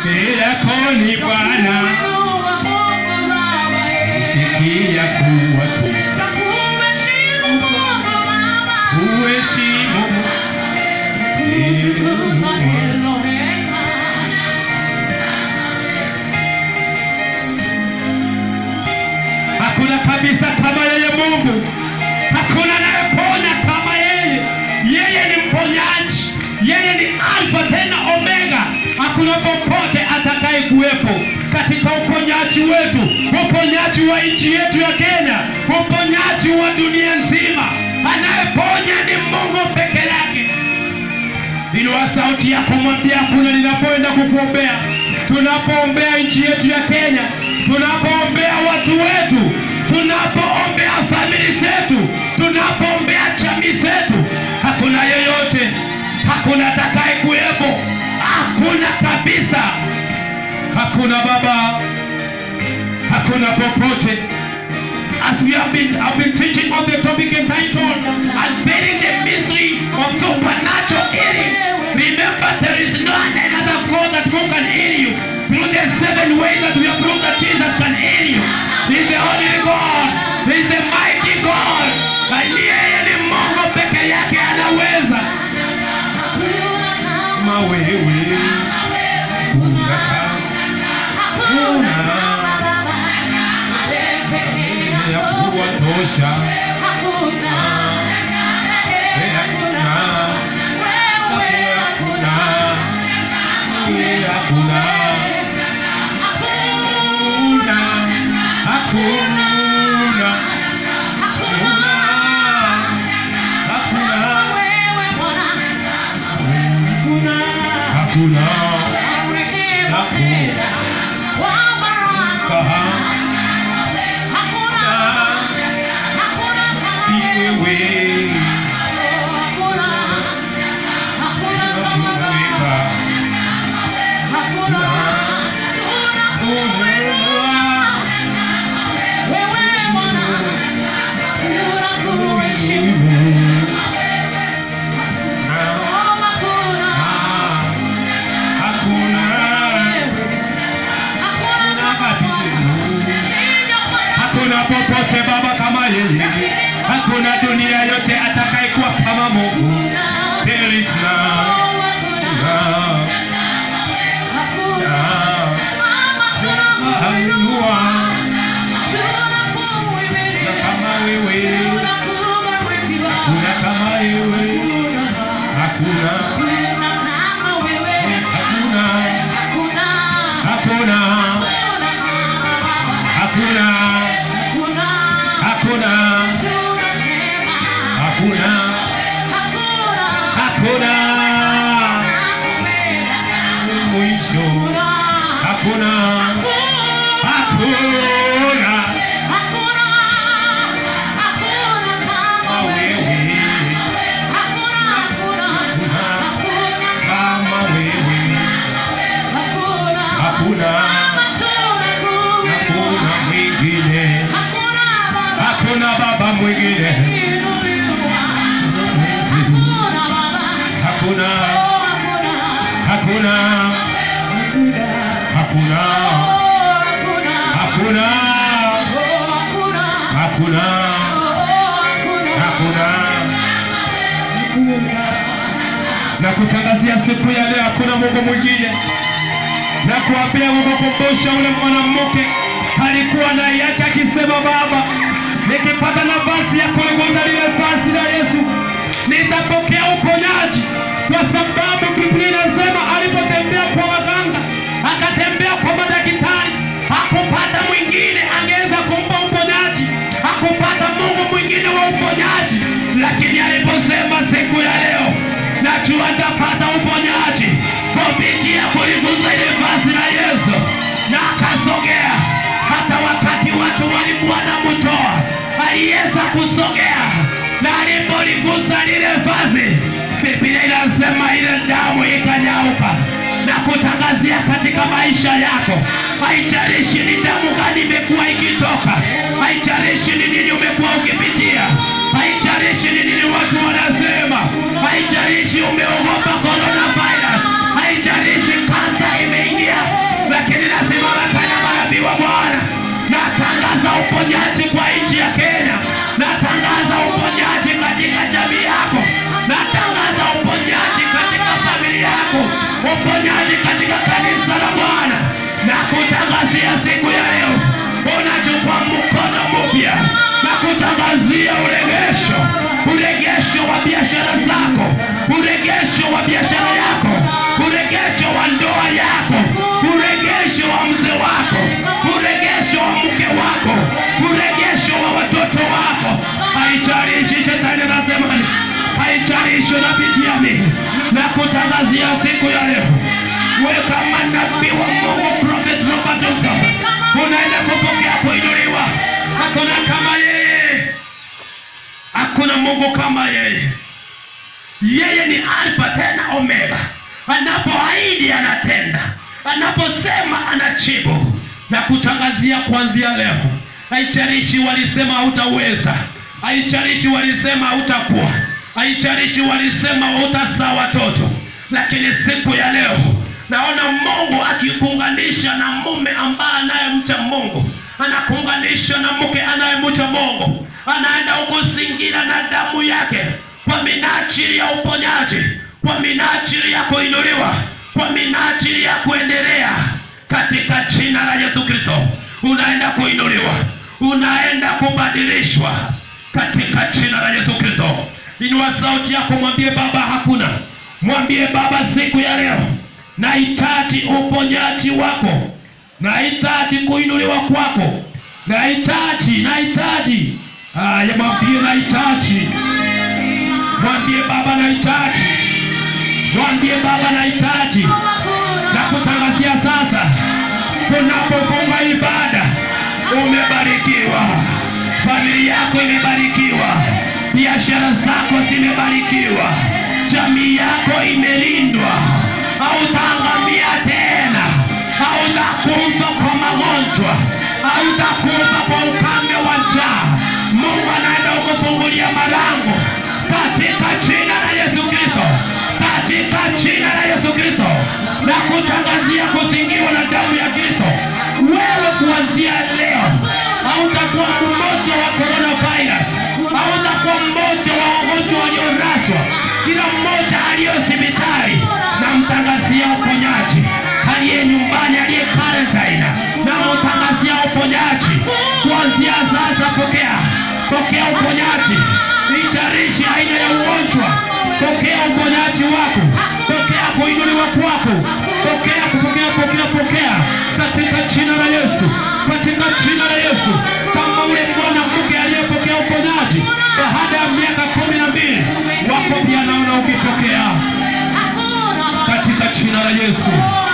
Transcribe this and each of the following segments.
yako ni Bwana, sikia kuwa tu uheshimu Hakuna kabisa kama yeye Mungu, hakuna anayeponya kama yeye. Yeye ni mponyaji, yeye ni Alfa tena Omega. Hakuna popote atakaye kuwepo katika uponyaji wetu, uponyaji wa nchi yetu ya Kenya, uponyaji wa dunia nzima. Anayeponya ni Mungu peke yake. Inua sauti ya kumwambia kuna ninapoenda kukuombea, tunapoombea nchi yetu ya Kenya, tunapoombea watu wetu, tunapoombea famili zetu, tunapoombea jamii zetu, hakuna yeyote, hakuna atakaye kuwepo, hakuna kabisa, hakuna Baba, hakuna popote. As we have been, I've been teaching on the topic entitled Unveiling the Mystery of Supernatural Healing. Remember, there is none another God that who can heal you through the seven ways that we have proved that Jesus can heal you. He is the only God. He is the mighty God. Na yeye ni Mungu peke yake anaweza. Kama wewe ya kuwatosha hakuna hakuna hakuna hakuna hakuna hakuna wewe Hakuna popote Baba kama yeye, hakuna dunia yote atakayekuwa kama Mungu. There is none, none, none. Hallelujah. Hakuna kama wewe, hakuna kama wewe, hakuna, hakuna, hakuna, hakuna, hakuna, hakuna, hakuna mwisho, hakuna, hakuna kama wewe, kama wewe, hakuna, hakuna mwingine, hakuna baba mwingine, hakuna, hakuna, hakuna, hakuna, hakuna, hakuna. Na kutangazia siku ya leo, hakuna Mungu mwingine, na kuambia kukumbusha ule mwanamke alikuwa na yake akisema, Baba, nikipata nafasi ya kuliguza lile vazi la Yesu nitapokea uponyaji, kwa sababu Biblia inasema alipotembea kwa waganga, akatembea kwa madaktari, hakupata mwingine angeweza kumpa uponyaji, hakupata Mungu mwingine wa uponyaji. Lakini aliposema siku ya leo, najua nitapata uponyaji kupitia kuliguza ile vazi la Yesu, na akasogea. Hata wakati watu walikuwa na mtoa, aliweza kusogea na alipoligusa lile vazi, Biblia inasema ile damu ikanyauka na kutangazia katika maisha yako. Haijalishi ni damu gani imekuwa ikitoka, haijalishi ni nini umekuwa ukipitia, haijalishi ni nini watu wanasema, haijalishi umeogopa coronavirus, haijalishi kansa imeingia, kutangazia siku ya leo, wewe kama nabii wa Mungu Prophet Robert Johnson, unaenda kupokea kuinuliwa. Hakuna kama yeye, hakuna Mungu kama yeye. Yeye ni Alfa tena Omega, anapoahidi anatenda, anaposema anajibu na kutangazia kuanzia leo. Haijalishi walisema hautaweza, haijalishi walisema hautakuwa, haijalishi walisema hautazaa watoto, lakini siku ya leo naona Mungu akikuunganisha na mume ambaye anayemcha Mungu, anakuunganisha na mke anayemcha Mungu, anaenda kukuzingira na damu yake kwa minajili ya uponyaji, kwa minajili ya kuinuliwa, kwa minajili ya kuendelea katika jina la Yesu Kristo. Unaenda kuinuliwa, unaenda kubadilishwa katika jina la Yesu Kristo. Inua sauti yako, mwambie Baba, hakuna. Mwambie Baba, siku ya leo nahitaji uponyaji wako, nahitaji kuinuliwa kwako, nahitaji, nahitaji. Haya, mwambie nahitaji, mwambie Baba nahitaji, mwambie Baba nahitaji na kutangazia sasa, tunapofunga ibada, umebarikiwa, familia yako imebarikiwa, biashara zako zimebarikiwa, jamii yako imelindwa, hautaangamia tena, hautakufa kwa magonjwa, hautakufa kwa ukame wa njaa. Mungu anaenda kukufungulia malango katika jina la Yesu Kristo, katika jina la Yesu Kristo, na kutangazia kuzingirwa na damu ya Kristo. Wewe kuanzia leo hautakuwa mmoja wa coronavirus, hautakuwa mmoja wa wagonjwa walioraswa, kila mmoja aliyo hospitali na mtangazia uponyaji, aliye nyumbani, aliye quarantine, na mtangazia uponyaji kuanzia sasa. Pokea, pokea uponyaji, ijarishi aina ya ugonjwa, pokea uponyaji wako, pokea kuinuliwa kwako, pokea, kupokea, pokea, pokea katika jina la Yesu, katika jina la Yesu, kama ule mwanamke aliyepokea uponyaji baada ya miaka kumi na mbili, wako pia naona ukipokea katika jina la Yesu.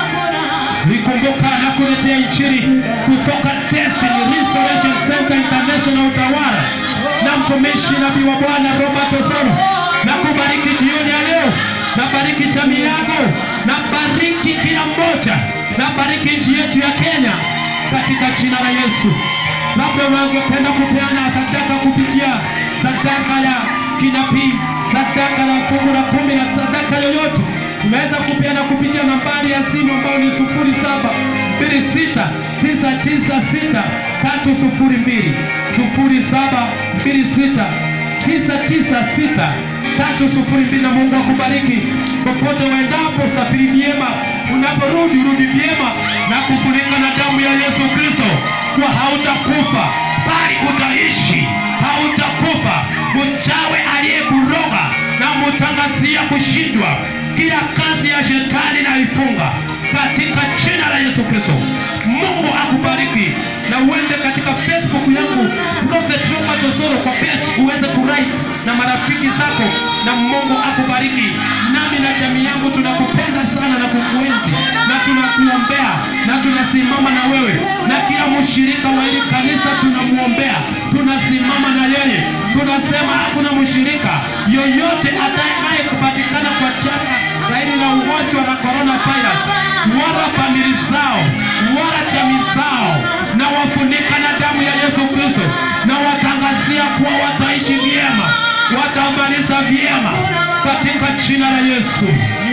Nikumbuka na kuletea injili kutoka Destiny Restoration Center International Utawala na mtumishi nabii wa Bwana Robert Osoro, na kubariki jioni ya leo, na bariki jamii yako, na bariki kila mmoja, na bariki nchi yetu ya Kenya katika jina la Yesu. Labda unangependa kupeana sadaka kupitia sadaka ya kinabii, sadaka la fungu la kumi na sadaka yoyote unaweza kupeana kupitia nambari ya simu ambayo ni sufuri saba mbili sita tisa tisa sita tatu sufuri mbili sufuri saba mbili sita tisa tisa sita tatu sufuri mbili. Na Mungu akubariki popote uendapo, safiri vyema, unaporudi rudi vyema na kufunika na damu ya Yesu Kristo, kwa hautakufa bali utaishi, hautakufa. Mchawe aliyekuroga na mutangazia kushindwa kila kazi ya shetani na ifunga katika jina la Yesu Kristo. Mungu akubariki na uende katika Facebook yangu Prophet Robert Osoro kwa page uweze kulike na marafiki zako, na Mungu akubariki. Nami na jamii yangu tunakupenda sana na kukuenzi na tunakuombea na tunasimama na wewe, na kila mshirika wa hili kanisa tunamwombea, tunasimama na yeye, tunasema hakuna mshirika yoyote atakaye kupatikana kwa chaka la hili la ugonjwa la corona virus, wala famili zao wala jamii zao, na wafunika na damu ya Yesu Kristo, na watangazia kuwa wataishi vyema, watamaliza vyema katika jina la Yesu.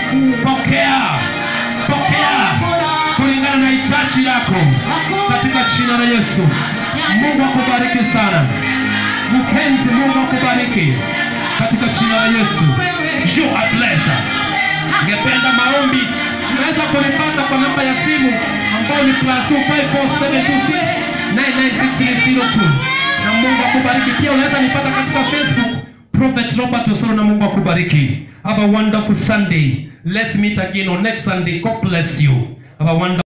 Pokea, pokea kulingana na hitaji lako katika jina la Yesu. Mungu akubariki sana mpenzi, Mungu akubariki katika jina la Yesu. You are blessed. Ningependa maombi, unaweza kunipata kwa namba ya simu ambayo ni plus 254726996302 na Mungu akubariki. Pia unaweza nipata katika Facebook Prophet Robert Osoro, na Mungu akubariki. Have a wonderful Sunday. Let's meet again on next Sunday. God bless you. Have a wonderful